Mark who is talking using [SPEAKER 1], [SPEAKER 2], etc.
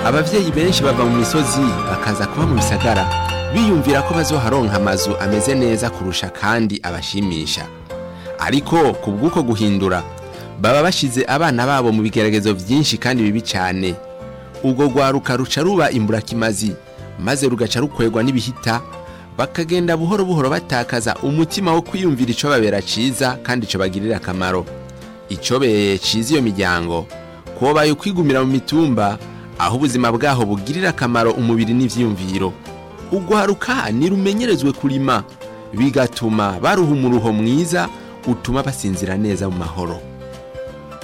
[SPEAKER 1] abavyeyi benshi bava mu misozi bakaza kuba mu bisagara biyumvira ko bazoharonka amazu ameze neza kurusha kandi abashimisha ariko ku bw'uko guhindura baba bashize abana babo mu bigeragezo byinshi kandi bibi cyane ubwo rwaruka ruca ruba imburakimazi maze rugaca rukwegwa n'ibihita bakagenda buhoro buhoro batakaza umutima wo kwiyumvira ico babera ciza kandi ico bagirira akamaro icobeye ciza iyo miryango kubaye kwigumira mu mitumba aho ubuzima bwaho bugirira akamaro umubiri n'ivyiyumviro ugwaruka nirumenyerezwe kurima bigatuma baruha umuruho mwiza utuma basinzira neza mu mahoro